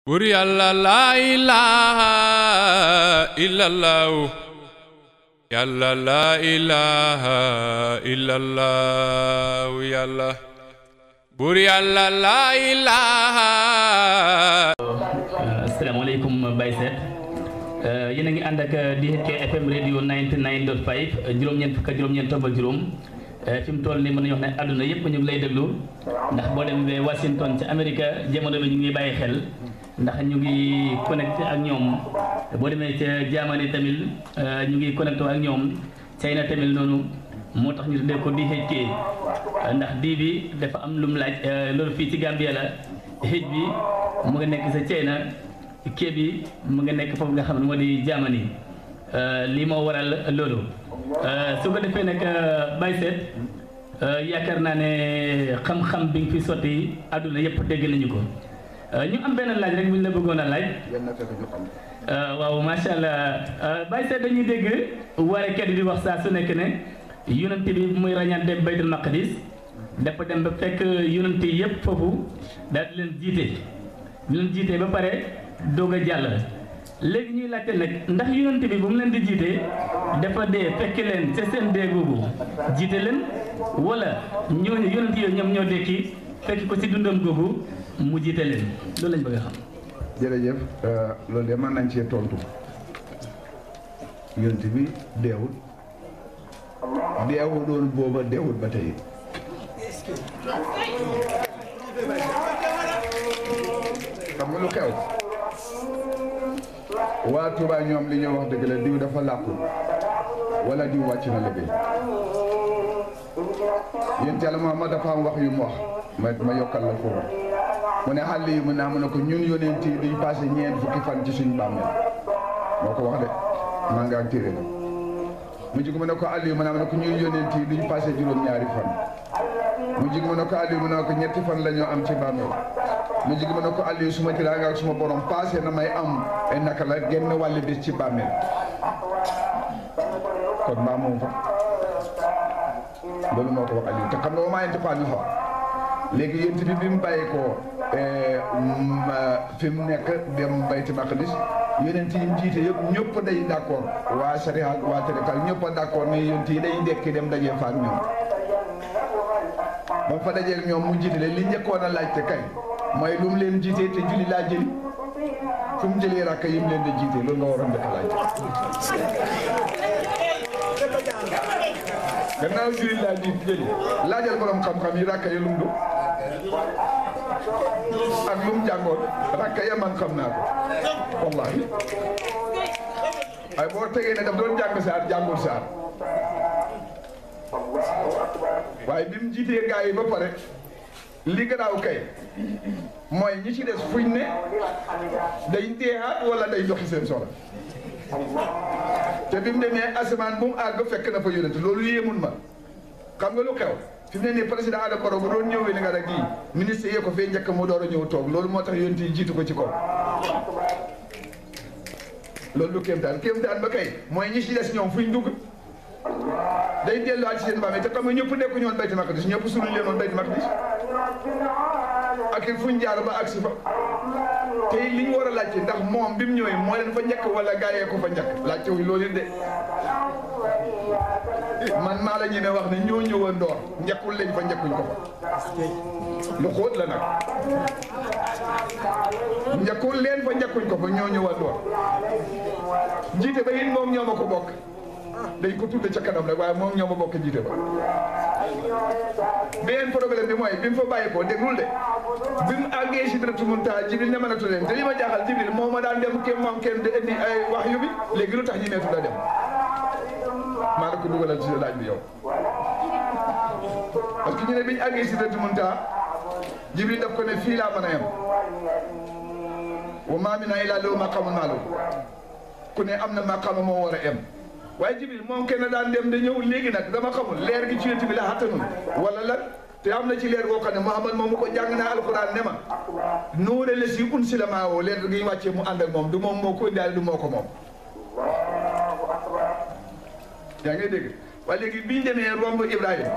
bur yàlla laa ilaaha illallahu yàlla laa ilaaha illallahu yàlla bur yàlla laa ilaaha asalaamaaleykum Baye Seck yéen a ngi ànd ak DHK FM radio 99.5 juróom-ñeent fukk ak juróom-ñeent tombal juróom fi mu toll nii mën nañu wax ne àdduna yëpp ñu ngi lay déglu ndax boo demee Washington ca Amérique jamono bi ñu ngi bàyyi xel ndax ñu ngi connecté ak ñoom boo demee ca Germany tamit ñu ngi connecté ak ñoom China tamit noonu moo tax ñu tuddee ko DHK ndax dii bi dafa am lu mu laaj loolu fii ci Gambia la xëj bi mu nga nekk sa China kii bi mu nga nekk foofu nga xam ne moo di Germany lii moo waral loolu su ko defee nag Baye Seck yaakaar naa ne xam-xam bi nga fi sotti àdduna yëpp dégg nañu ko ñu am benn laaj rek bu ñu la bëggoon a laaj waaw macha allah Baye Seck dañuy dégg warekat yi di wax saa su nekk ne yonent bi muy ràññaan dem baytul maqdis dafa dem ba fekk yonent yi yëpp foofu daal di leen jiite di leen jiite ba pare doog a jàll léegi ñuy laajte nag ndax yonent bi bu mu leen di jiite dafa dee fekk leen ca seen dee googu jiite leen wala ñooñu yonent yooyu ñoom ñoo dekki fekk ko ci dundam googu mu jiite leen loolu lañ bëgg a xam. jërëjëf loolu de mën nañ cee tontu yonent bi deewul deewul doon booba deewul ba tey xam nga lu xew waa Touba ñoom li ñoo wax dëgg la diw dafa làqu wala diw wàcc na liggéey yéen Yàlla Muhammad dafa am wax yu mu wax ma ma yokkal la foofu mu ne xàll yi mu ne am na ko ñun yonent yi duñ passé ñeent fukki fan ci suñ bàmmeel moo ko wax de maa ngaa téere la mu jig mu ne ko àll yi mu ne am na ko ñun yonent yi duñ passé juróom-ñaari fan mu jig mu ne ko àll yi mu ne ko ñetti fan la ñoo am ci bàmmeel mu jig mu ne ko àll yi suma tiraanga ak suma borom passé na may am ay naka la genn wàlli bis ci bàmmeel kon mbaa moom fa loolu moo ko wax àll yi te xam nga wa maa yantiqu anil hawaa léegi yéen bi bi mu bàyyi ko fi mu nekk dem bayti maqdis yonent yi mu jiite yëpp ñëpp day d' accord waa sariya ak waa tarika ñëpp a d' accord ne yonent yi day dekki dem dajee fa ak ñoom ba fa dajee ak ñoom mu jiite leen li njëkkoon a laajte kay mooy lu mu leen jiite te julli laa jëli fu mu jëlee rakk yi mu leen di jiite loolu nga waroon njëkk a laajte gannaaw julli laa ji jëli laajal borom xam-xam yi rakk yi lu mu du ak lu mu jàngoon rakk ya man xam naa ko wallahi ay boo tegee ne daf doon jàng saar jàngul saar waaye bi mu jiitee gaa yi ba pare li garaaw kay mooy ñi ci des fuñ ne day deexaat wala day doxi seen soxla te bi mu demee asamaan bu mu àgg fekk na fa yónent loolu yéemun ma xam nga lu xew fi mu ne nii président Adama Barrow bu doon ñëwee ni nga rek gii ministre yee ko fee njëkk mu door a ñëw toog loolu moo tax yónent yi jiitu ko ci kaw loolu lu kéemtaan kéemtaan ba kay mooy ñi ci des ñoom fuñ dugg day delluwaat ci seen mbaam te xam nga ñëpp nekku ñoon bayti maqdis ñëpp suñu leen woon bayti maqdis ak il fuñ jaar ba agsi fa te li ñu war a laajte ndax moom bi mu ñëwee moo leen fa njëkk wala gaayee ko fa njëkk laajte wuñ loolu de man maa la ñemee wax ne ñoo ñëwoon door njëkkul lañ fa njëkkuñ ko fa lu xóot la nag njëkkul leen fa njëkkuñ ko fa ñoo ñëwoon door jiite ba it moom ñoo ma ko bokk dañ ko tudde ca kanam rek waaye moom ñoo ma bokk jiite ba beneen problème bi mooy bi mu fa bàyyi ko déglul de bi mu àggee Sidratul Muntaha Jibril ne mënatu leen te li ma jaaxal Jibril moo ma daan dem kenn moom kenn di indi ay wax yu bi léegi lu tax ñi meetu la dem maa la ko dugalal ci laaj bi yow parce que ñu ne bi ñu àggee Sidratul Muntaha Jibril daf ko ne fii laa mën a yem wa maa minnaa illaa lahu maqaamun ma'luum ku ne am na maqaama moo war a yem waaye Jibril moom kenn daan dem da ñëw léegi nag dama xamul leer gi ci yonent bi la xattanul wala lan te am na ci leer goo xam ne Muhammad moom mu ko jàng naa alxuraan ne ma nuure la si unsila maa woo leer gi ñu wàccee mu ànd ak moom du moom moo ko indaale du moo ko moom yaa ngay dégg waaye léegi biñ demee romb Ibrahima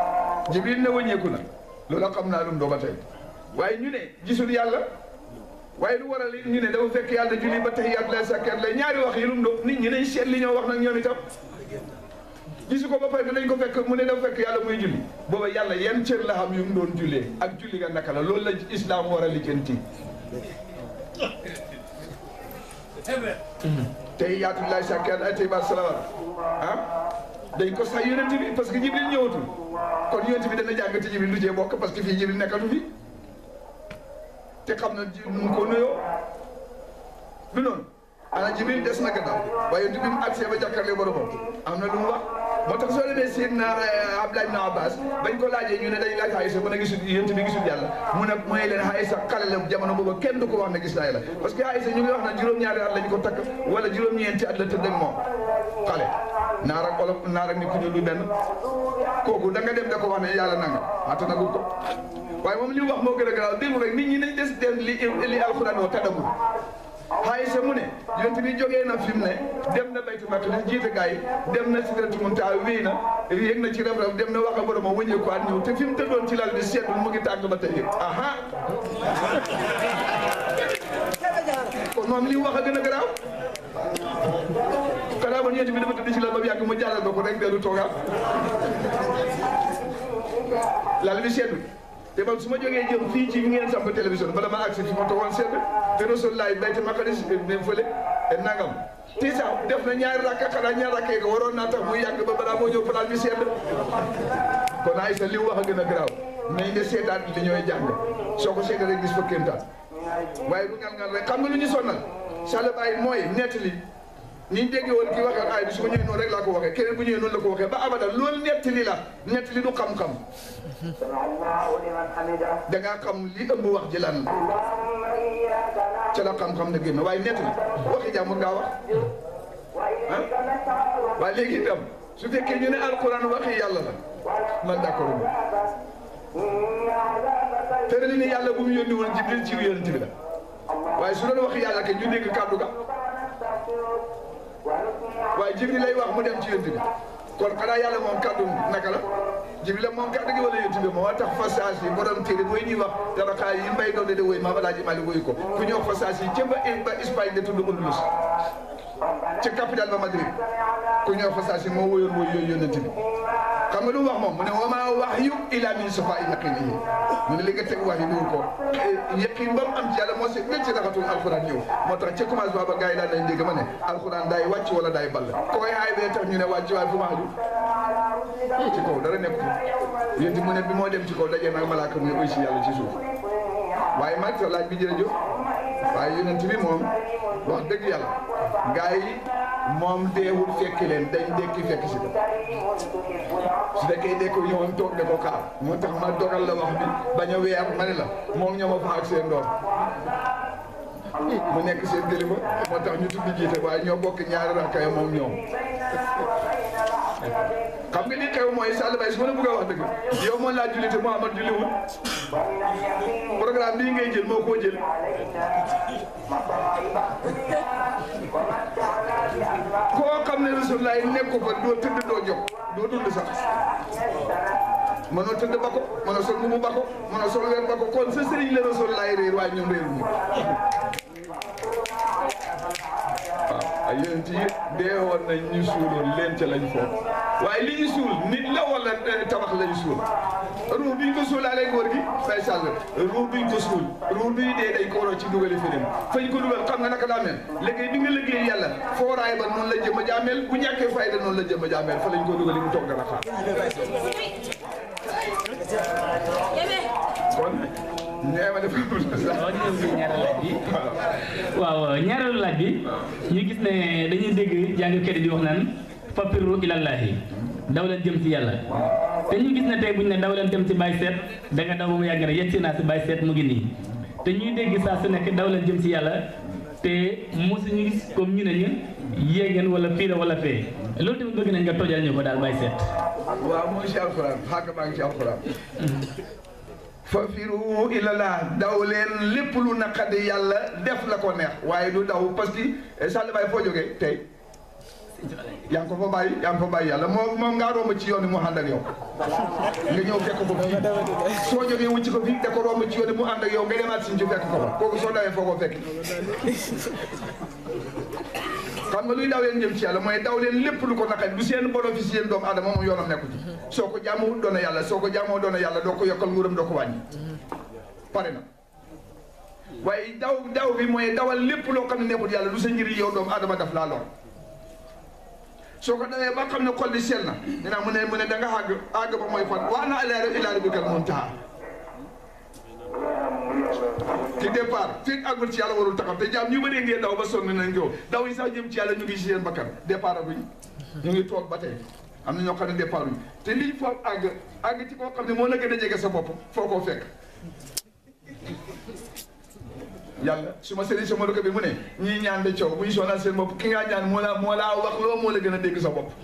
Jibril ne wëññeeku na loola xam naa lu mu doog a tey waaye ñu ne gisul yàlla waaye lu waral ñu ne dafa fekk yàlla julli ba tahiyaat lay sakkeet lay ñaari wax yi lu mu doon nit ñi nañ seet li ñoo wax nag ñoom itam gisu ko ba pare dañ ko fekk mu ne dafa fekk yàlla muy julli booba yàlla yan cër la xam yu mu doon jullee ak julli nga naka la loolu la islam war a lijjanti tey yaatullahi sakkeet ay tey ba salawaat ah dañ ko sax yonent bi parce que jibril ñëwatul kon yonent bi dana jàng te jibril lu cee bokk parce que fii jibril nekkatu fi te xam na ji nu mu ko nuyoo du noonu ana jibril des na gannaaw waaye yonent bi mu agsee ba jàkkaarloo boromam am na lu mu wax moo tax soo demee Seydina Abdoulaye ibn Abbas bañ ko laajee ñu ne dañ laaj Aysa mu ne gisul yonent bi gisul yàlla mu ne mooy leen Aysa xale la jamono booba kenn du ko wax ne gis naa yàlla parce que Aysa ñu ngi wax na juróom-ñaari at lañ ko takk wala juróom-ñeenti at la tëdd ak moom xale naar ak olof naar ak ni ku ñu lu benn kooku da nga dem da ko wax ne yàlla nanga attanagul ko waaye moom li mu wax moo gën a garaaw déglu rek nit ñi nañ des dem li li alxuraan wax tadamul Aysa mu ne yonent bi jógee na fi mu ne dem na baytu maqdis jiite gaa yi dem na sidratu muntaha wéy na yéeg na ci rem rem dem na wax a borom a wëññee ko at ñëw te fi mu tëddoon ci lal bi seetlu mu ngi tàng ba tey aha kon moom li mu wax a gën a garaaw xanaa ba yonent bi dafa tëdd ci lal ba yàgg mu jàllal ba ko rek dellu toogaat lal bi seetlu te man su ma jógee jëm fii ci ngeen samp télévision bala ma agsi fi ma toogoon seet te Rasulullah bayti maqdis dem fële nangam ti sax def na ñaari rakka xanaa ñaari rakka yi ko waroon naa tax muy yàgg ba balaa moo ñëw place bi sedd kon Aysa li mu wax a gën a garaaw nañ de seetaan li ñooy jàng soo ko seetee rek gis fa kéemtaan waaye bu ngal ngal rek xam nga lu ñu sonnal sala bàyyi mooy nettali ni ñu déggee woon kii waxee ay bi su ma ñëwee noonu rek laa ko waxee keneen bu ñëwee noonu la ko waxee ba abada loolu nettali la nettali du xam-xam da ngaa xam li ëmb wax ji lan la ca la xam-xam na génn waaye nettali waxi jàmbur ngaa wax ah waaye léegi itam su fekkee ñu ne alquran waxi yàlla la man d'accord ma tërali ne yàlla bu mu yónni woon jibril ci yonent bi la waaye su doon waxi yàlla ke ñu dégg kàddu ga waaye jibril lay wax mu dem ci yonent bi kon xanaa yàlla moom kàddu naka la jibril la moom kàddu gi wala yonent bi moo tax fasaas yi borom téere mooy ñuy wax dara xaar yi mbay doon de woy maa balaa ji mali woy ko ku ñëw fasaas yi ca ba ba Espagne de tudd Andalus ca capital ba Madrid ku ñëw fasaas yi moo woyoon woy yooyu yonent bi xam nga lu mu wax moom mu ne wa maa wahyu illa min safaa'i yaqiinihi mu ne li nga teg wax yi duur ko yaqin ba mu am ci yàlla moo si wécc raxatul alxuraan ñëw moo tax ca commencement ba gars yi daan nañ dégg ma ne alxuraan daay wàcc wala daay ball koy aay bee tax ñu ne wàcc waaye fu ma aju ci kaw dara nekk yénti mu ne bi moo dem ci kaw dajee nag malaaka muy uy si yàlla ci suuf waaye mag sa laaj bi jërëjëf waaye yonent bi moom wax dëgg yàlla gars yi moom deewul fekki leen dañ dekki fekk si ko su fekkee dekko ñëwoon toog de ko kaar moo tax ma dogal la wax bi bañ a weer ma ne la moom ñoo ma fa ak seen doom mu nekk seen kilifa moo tax ñu tuddi jiite waaye ñoo bokk ñaari rakkay moom ñoom xam nga li xew mooy Sall Baye su ma la bëgg a wax dëgg yow moo laa julli te Mouhamad julliwul programme bii ngay jël moo koo jël koo xam ne Rasulullah nekk ko fa doo tëdd doo jóg doo dund sax mënoo tëdd ba ko mënoo sol mu ba ko mënoo sol weer ba ko kon sa sëriñ la Rasulullah réer waaye ñoom réeruñu waaw ay yonent yi dee woon nañ ñu suuloon leen ca lañ foofu waaye li ñu suul nit la wala tabax lañ suul ruux bi ñu ko suulaalee góor gi fay sàll ruux bi ñu ko suul ruux bi dee dañ ko waroo ci dugali feneen fañ ko dugal xam nga naka daa mel liggéey bi nga liggéey yàlla fooraay ba noonu la jëm a jaameel bu ñàkkee fayda noonu la jëm a jaameel fa lañ ko dugali mu toog dara xaar kon nee ma dafa waaw ñu ñëw ci ñaareelu laaj bi waaw ñaareelu laaj bi ñu gis ne dañuy dégg jàngkat yi di wax naan fapirru ilallahi daw leen jëm ci yàlla te ñu gis ne tey buñ ne daw leen jëm ci Baye Seet da nga daw ba mu yàgg ne yegg si naa si Baye Seet mu ngi nii te ñuy dégg saa su nekk daw leen jëm ci yàlla te mosu ñu gis comme ñu ne ñu yéegeen wala fii la wala fee loolu tamit bëgg nañ nga tojal ñu ko daal Baye Seet waaw mooy si alxuraan xàgg maa ngi ci alxuraan fafiru ilallah daw leen lépp lu naqadi yàlla def la ko neex waaye du daw parce que Sall Baye foo jógee tey yaa ngi ko fa bàyyi yaa ngi fa bàyyi yàlla moo moom ngaa romb ci yoon bi mu ànd ak yow nga ñëw fekk ko fii soo jógee wucc ko fii da ko romb ci yoon bi mu ànd ak yow nga demaat si ñu fekk ko fa kooku soo dawee foo ko fekk xam nga luy daw leen jëm ci yàlla mooy daw leen lépp lu ko naqari du seen bénéfice yéen doomu aadama moom yoonam nekku ci soo ko jaamoo doona yàlla soo ko jaamoo doona yàlla doo ko yokkal nguuram doo ko wàññi pare na waaye daw daw bi mooy dawal lépp loo xam ne nekkul yàlla du sa njëriñ yow doomu aadama daf laa lor soo ko dawee ba xam ne xol bi sell na dinaa mu ne mu ne da nga àgg àgg ba mooy fan waa na ilaa ilaa rabbikal muntaha ci départ fii àggul ci yàlla warul taxaw te jaam ñu bëri ngeen daw ba sonn nañ ko daw yi sax jëm ci yàlla ñu ngi si seen bakkan départ aguñ ñu ngi toog ba tey am na ñoo xam ne départ uñ te lii foofu àgg àgg ci koo xam ne moo la gën a jege sa bopp foo koo fekk yàlla su ma sëriñ sama dëkk bi mu ne ñii ñaan de coow bu ñu sonal seen bopp ki ngaa ñaan moo la moo laa wax loo moo la gën a dégg sa bopp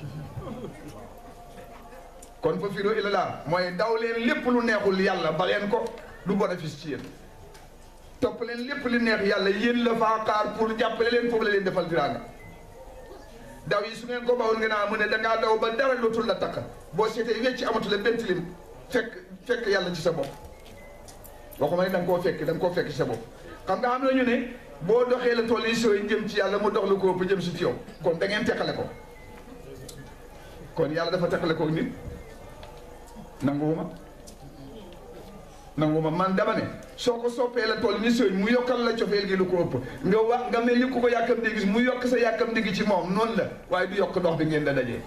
kon fa firo ila laa mooy daw leen lépp lu neexul yàlla ba leen ko du bénéfice ci yéen topp leen lépp li neex yàlla yéen la faa xaar pour jàppale leen foofu la leen defal tiraanga daw yi su ngeen ko bawul ngeen a mu ne dangaa daw ba dara lootul la takk boo seetee wecc amatula benn tilim fekk fekk yàlla ci sa bopp waxuma ne da nga koo fekk da nga koo fekk ci sa bopp xam nga xam nañu ne boo doxee la tool yi sooy jëm ci yàlla mu dox lu ko ba jëm si ci yow kon da ngeen teqale ko kon yàlla dafa teqale ko nit nanguwuma nanguwuma man dama ne soo ko soppee la tool ni sooy mu yokkal la cofeel gi lu ko ëpp nga wax nga mel ni ku ko yàkkam di gis mu yokk sa yàkkam di ci moom noonu la waaye du yokk dox bi ngeen da dajee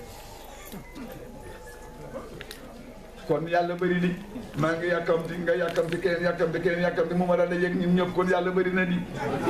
kon yàlla bëri di maa ngi yàkkamti nga yàkkamti keneen yàkkamti keneen yàkkamti mu ma daal di yëg ñun ñëpp kon yàlla bëri na di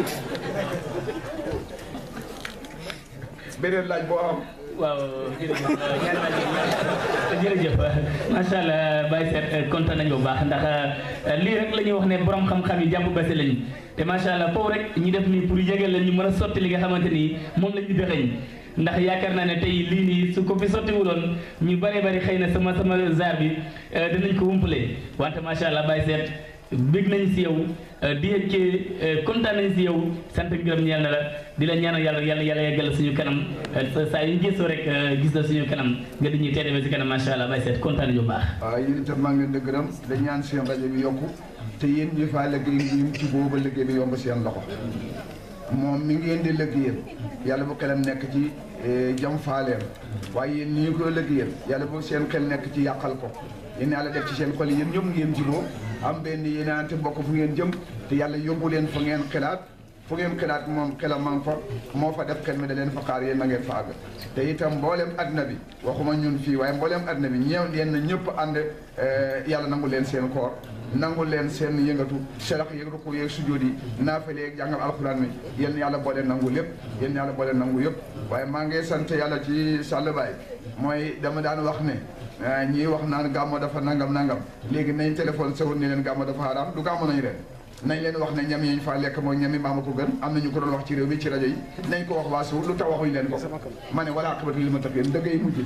beneen laaj boo am waaw jërëjëf ñaari laaj jërëjëf macha allah Baye Seck kontaan nañu bu baax ndax lii rek la ñuy wax ne borom xam-xam yi jàpp bese lañu te macha allah foofu rek ñu def nii pour yëgal leen ñu mën a sotti li nga xamante ni moom la ñu dëxëñ ndax yaakaar naa ne tey lii nii su ko fi sottiwuloon ñu bëree bëri xëy na sama sama zaar bi dinañ ko wumpale wante macha allah Baye Seck bég nañ si yow di ci kontaan nañ si yow sant ak gërëm ñeel na la di la ñaanal yàlla yàlla yàlla yeggal suñu kanam saa yu gëstoo rek gis la suñu kanam nga di ñuy teedewee si kanam macha allah Baye Seck kontaan nañu bu baax. waaw yéen itam maa ngi leen di gërëm da ñaan seen rajo bi yokku te yéen ñi faa liggéey ñu ci booba liggéey bi yomb seen loxo moom mi ngeen di liggéeyal yàlla bu xelam nekk ci jam faaleem waaye yéen ñi ko liggéeyal yàlla bu seen xel nekk ci yàqal ko yéen yàlla def ci seen xol yéen ñëpp ngeen jiboo am benn yéenaante bokk fu ngeen jëm te yàlla yóbbu leen fa ngeen xelaat fu ngeen xelaat moom xelam man fa moo fa def xel mi da leen fa xaar yéen na ngeen fa àgg te itam mboolem adduna bi waxuma ñun fii waaye mboolem adduna bi ñeew yéen na ñëpp ànd yàlla nangu leen seen koor nangu leen seen yëngatu sarax yëg ruku yeeg sujjóot yi naafale yeeg jàngal alxuraan mi yéen yàlla boole nangu lépp yéen yàlla boole nangu yëpp waaye maa ngi sant yàlla ci Sall Baye mooy dama daan wax ne ñii wax naan gàmmo dafa nangam nangam léegi nañ téléphone sawul ni leen gàmmo dafa haram du gàmmo nañu ren nañ leen wax ne ñam yi ñu faa lekk mooy ñami maama ko gën am na ñu ko doon wax ci réew mi ci rajo yi nañ ko wax waa suuf lu tax waxuñu leen ko ma ne wala aqibatu lil muttaqin dëggay mujj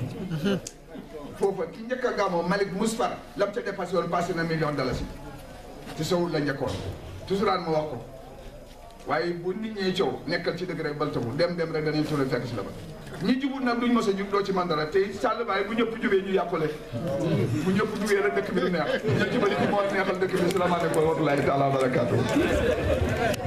foofa ki njëkk a gàmmo Malick Mousfar lam ca dépassé woon passé na million dalasi ci sowul la njëkkoon toujours ma wax ko waaye bu nit ñee coow nekkal ci dëgg rek baltabu dem dem rek danañ tourné fekk si la ba ñi jubut nag duñ mos a jub doo ci man dara te Sall Baye bu ñëpp jubee ñu yàqule bu ñëpp jubee rek dëkk bi di neex ñu ci bëri ci moo neexal dëkk bi salaamaaleykum wa rahmatulahi taala wa barakaatu